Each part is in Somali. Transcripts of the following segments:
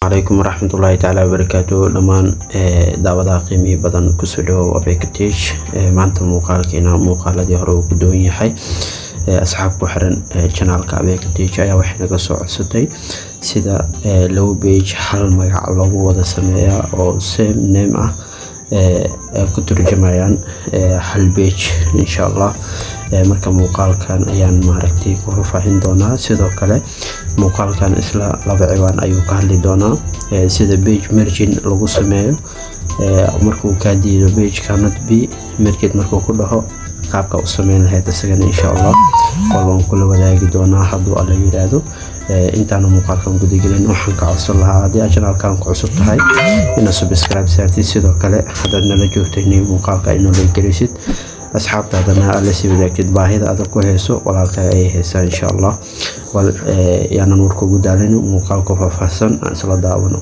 calaykum waraxmatullaahi tacaala wabarakaatu dhammaan daawadaha qiimihii badan kusoo dhawow abekatage maanta muuqaalkeena muuqaaladii hore uu ku doon yahay asxaab ku xiran janaalka abekatage ayaa waxay naga soo codsatay sida labo bage hal magac loogu wada sameeyaa oo same name ah ku turjumayaan hal bage insha allah marka muuqaalkan ayaan maaragtay ku faahfaahin doonaa sidoo kale muuqaalkan isla laba ciwaan ayuu ka hadli doonaa sida bage mergin lagu sameeyo markuu kaa diido bage canot b mergin markuu ku dhaho qaabka u sameyn lahayd isagana insha allah qol waan kula wadaagi doonaa hadduu alla yiraahdo intaana muuqaalkan gudagelin waxaan ka codsan lahaa haddii aad janaalkan ku cusub tahay inaad subscribe saartid sidoo kale haddaad nala joogtay inay muuqaalka ay noola gelisid asxaabtaadana aad la sii wadaagtid baahida adag ku hayso walaalka ay haysaa insha allah yaanan warka ugu daalin muuqaalku faahfaahsan aan isla daawano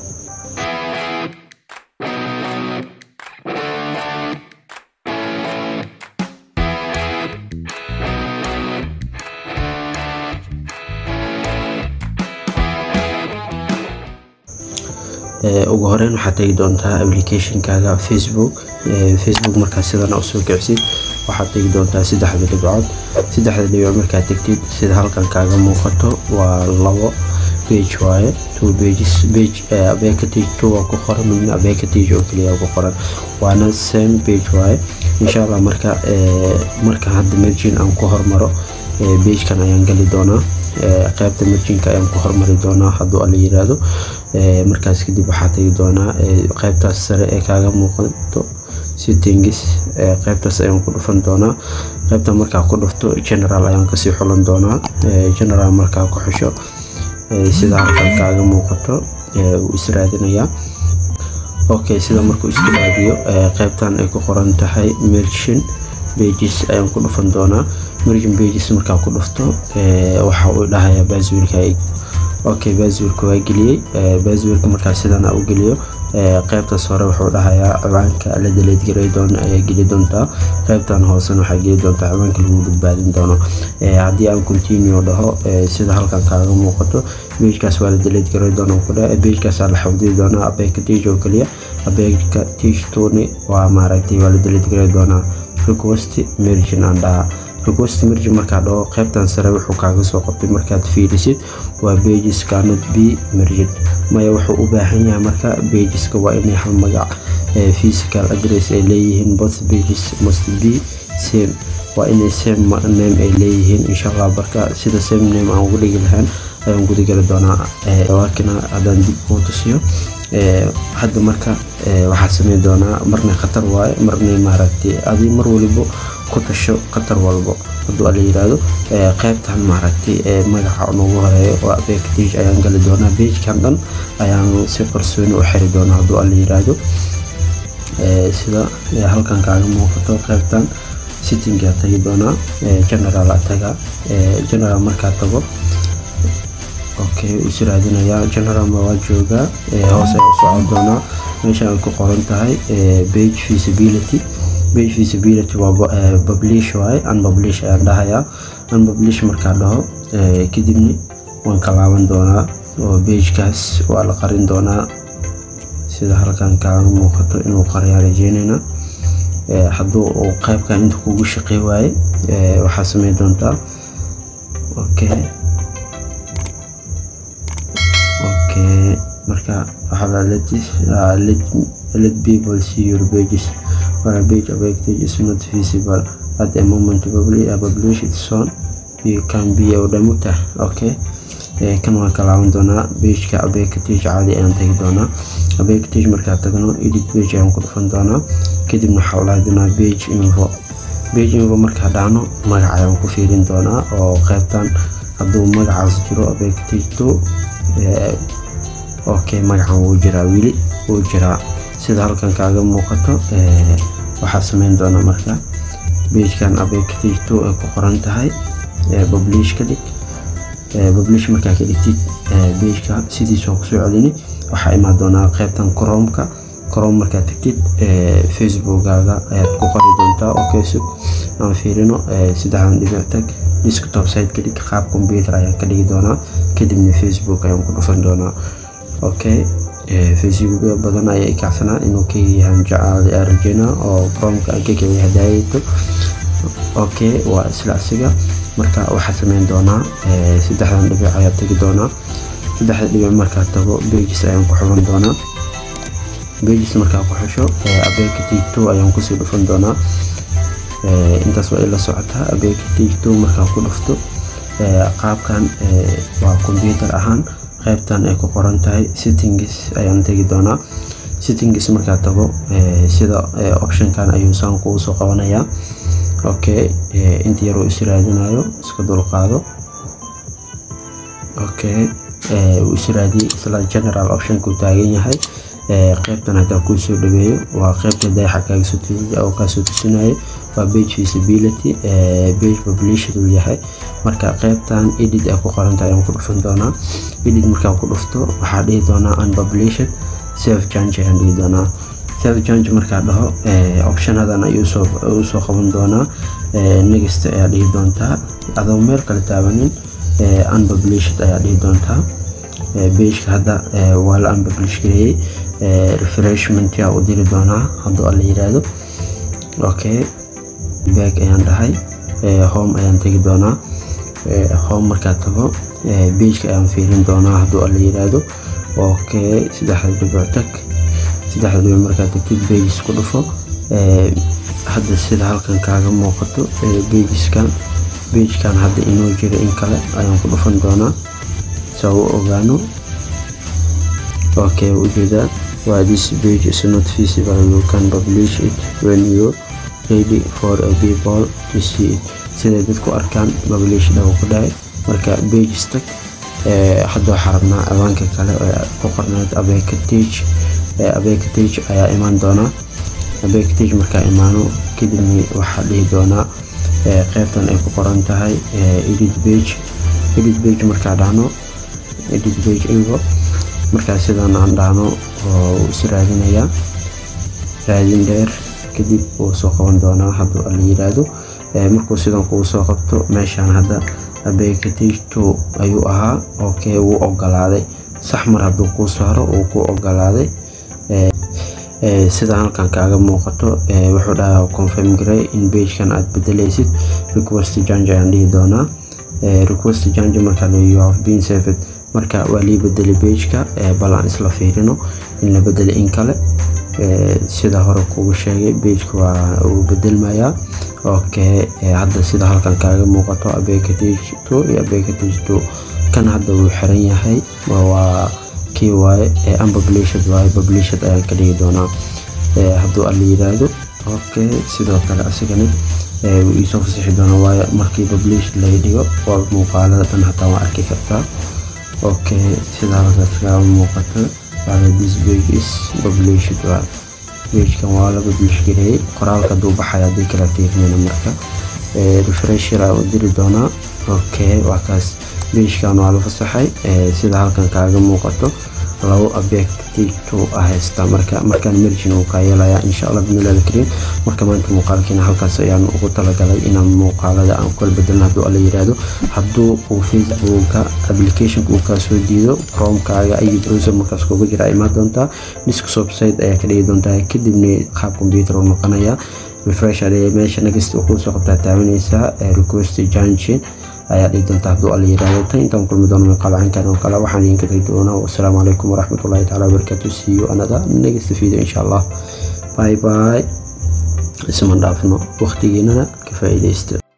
ugu horeyn waxaad tegi doontaa applicationkaaga facebook facebook markaa sidana usoo kicsid waxaad tegi doontaa saddexda dhibcood saddexda dhibcood markaad tegtid sida halkan kaaga muuqato waa labo bage waaye two pages bage abekatage two waa ku qoran midna abekatage oo keliya ku qoran waana same page waaye insha allah marka marka hadda mergin aan ku hormaro bagekan ayaan gali doonaa qaybta merjinka ayaan ku hormari doonaa hadduu alla yiraahdo markaas kadib waxaa tegi doonaa qaybtaas sare ee kaaga muuqato settings qaybtaas ayaan ku dhufan doonaa qaybta markaa ku dhufto general ayaan kasii xulan doonaa general markaa ku xusho sida halkan kaaga muuqato wuu israadinayaa okay sida markuu iska raadiyo qaybtan ay ku qoran tahay mergin pages ayaan ku dhufan doonaa mergin pages markaa ku dhufto waxa uu dhahayaa baaswiilka okay baaswiilka waa geliyey baaswiilka markaa sidan u geliyo qaybtaas hore wuxuu dhahayaa ciwaanka la daleed garay doon ayaa geli doontaa qaybtan hoosena waxaa geli doontaa ciwaanka lagu badbaadin doono haddii aan continue dhaho sida halkan kaaga muuqato bejkaas waa la daleed garay doona kudha bejkaas la xafdii doonaa abeka tige oo keliya abeka tige tuni waa maaragtay waa la daleed garay doonaa request mergin aan dhahaa request mergin markaa dhaho qaybtan sare wuxuu kaaga soo qabtay markaad fiirisid waa pages canot b mergin maya wuxuu u baahan yahay marka pageska waa inay hal magac physical address ay leeyihiin both pages must be same waa inay same name ay leeyihiin insha allah marka sida same name aan ugu dhigi lahaan ayaan gudagali doonaa waakina haddaan dib kuu tusiyo hadda marka waxaa sameyn doonaa marna khatar waaye marna maaragtay adi mar walibo ku tasho khatar walbo hadduu alla yiraahdo qaybtan maaragtay magaca noogu horeeyo oo abekatage ayaan gali doonaa begekan dhan ayaan si qarsooni u xiri doonaa hadduu alla yiraahdo sida halkan kaaga muuqato qaybtan sittingaa tagi doonaa general taga general markaa tago okay u siraadinayaa general ma waa joogaa hoos ayaa u socon doonaa meesha ay ku qoran tahay page feasibility page feasibility waa publish waaye unpublish ayaan dhahayaa unpublish markaa dhaho kadibna waan ka laaban doonaa oo pagekaas waa la qarin doonaa sida halkan kaaga muuqato inuu qariyaan rajeynayna hadduu uu qaybkan inta kugu shaqey waaye waxaa sameyn doontaa okay okay marka waxaa let let people see your pages when a page objective is not visible at the moment publish a publish its own you can be odhamugta okay kan waan ka laaban doonaa pageka abekatage caadi ayaan tagi doonaa abekatage markaa tagno edit page ayaan ku dhufan doonaa kadibna waxaa ulahay doonaa page info page info markaa dhacno magac ayaan ku fiirin doonaa oo qaybtan hadduu magacaas jiro abekatage two okay magacan wuu jiraa weli wuu jiraa sida halkan kaaga muuqato waxaa sameyn doona marka begekan abekatage two ay ku qoran tahay publish ka dhig publish markaa ka dhigtid begeka sidiisa kusoo celini waxaa imaan doonaa qaybtan cromka chrome markaa tagtid facebookkaaga ayaad ku qori doontaa okay sug aan fiirino saddexdan dhibic tag desktop site ka dhig qaab computer ayaan ka dhigi doonaa kadibna facebook ayaan ku dhufan doonaa okay facebook badan ayaa i kacsanaa inuu ka yahan jacaaday aan rajeynaa oo chromeka aan ka keliya hadaayayto okay waa isla asiga marka waxaa sameyn doonaa saddexdan dhibic ayaa tegi doonaa saddexda dhibic markaa tago pages ayaan ku xuban doonaa pages markaa ku xusho abeka tigto ayaan kusii dhufan doonaa intaas waa ila socotaa abeka tigto markaa ku dhufto qaabkan waa computer ahaan qaybtan ay ku qoran tahay settings ayaan tegi doonaa settings markaa tago sida optionkan ayuu saan kugu soo qabanayaa okay inta yaroo is raadinayo iska dulqaado okay uu is raadiyey isla general optionku taagan yahay qaybtan hadaa kuu soo dhaweeyo waa qaybta dayaxa kaaga oo kaasoo tusinayo waa page visibility page published uu yahay marka qaybtan edit ay ku qorantahay ayaan ku dhufan doonaa edit markaa ku dhufto waxaa dhihi doonaa unpublished save change ayaan dhihi doonaa save change markaa dhaho optionadan ayuu soo qaban doonaa next ayaa dhihi doontaa adoo meel kale taabanin unpublished ayaa dhihi doontaa pageka hadda waa la unpublish gareeyey refreshment yaa u diri doonaa hadduu alla yiraahdo okay back ayaan dhahay home ayaan tegi doonaa home markaa tago pageka ayaan fiirin doonaa hadduu alla yiraahdo okay saddexda dhibic tag saddexda dhibic markaa tagtid pages ku dhufo hadda sida halkan kaaga muuqato pageskan pagekan hadda inoo jira in kale ayaan ku dhufan doonaa saa u ogaano okay ujeedaa waa this page is not visible you can publish it when you ready for a people to see it siday dadku arkaan publish dhawo ku dhahay marka pages tag hadda waxaa rabnaa awaanka kale oo ku qorneyd abekatage abekatage ayaa imaan doonaa abekatage markaa imaano kadibna waxaa dhihi doonaa qaybtan ay ku qoran tahay edit page edit page markaa dhahno edit page info markaa sidan aan dhahno oo is raadinayaa raadin dheer kadib wuu soo qaban doonaa hadduu alla yiraahdo markuu sidan kugu soo qabto meeshaan hadda abekatage ayuu ahaa okay wuu ogolaaday sax mar hadduu kuu saaro uu ku ogolaaday sida halkan kaaga muuqato wuxuu dhahaa confirm garey in pagekan aad bedelaysid request change ayaan dhihi doonaa request change markaa you have been saved marka waa lii bedelay pageka bal aan isla fiirino in la bedelay in kale sida hore kugu sheegay pageka waa uu bedelmayaa okay hadda sida halkan kaaga muuqato abekatage two iyo abekatage two kan hadda wuu xiran yahay waa kii waaye unpublished waaye published ayaan ka dhigi doonaa hadduu alla yiraahdo okay sidoo kale asigana wuu iisoo fasixi doonaa waayo markii published laga dhigo waa muuqaalada dhan hataa waa arki kartaa okay sida halkaas kaga muuqato this page is published waa pagekan waa la publish gareeyey qoraalka hadduu baxaya haddii kala fiirinayna marka refresher aa u diri doonaa okay waa kaas pagekan waa la fasaxay sida halkan kaaga muuqato labo abectito ah haysta marka markaan mergin uu kaa yeelayaa insha allah bidnillahi alkariim marka maanta muuqaalkiina halkaas ayaan ugu talagalay inaan muuqaalada aan kala bedelno hadduu alla yiraahdo hadduu uu facebooka applicationka uu kaa soo diido chromekaaga iyo browser markaas kuga jira imaan doontaa desktop site ayaa ka dhigi doontaa kadibna qaab computer uu noqonayaa refresh adee meesha next uu kusoo qabtaa taabanaysaa request junction ayaa dhihi doonta hadduu alla yiraahdo tan intaan kulmi doono muuqaal caynkan oo kale waxaan idinka tagi doonaa wasalaamu calaykum waraxmatullahi taala wabarakaatu see you another next video insha allah bye bye isma dhaafno waqtigiinana ka faa'iidaysta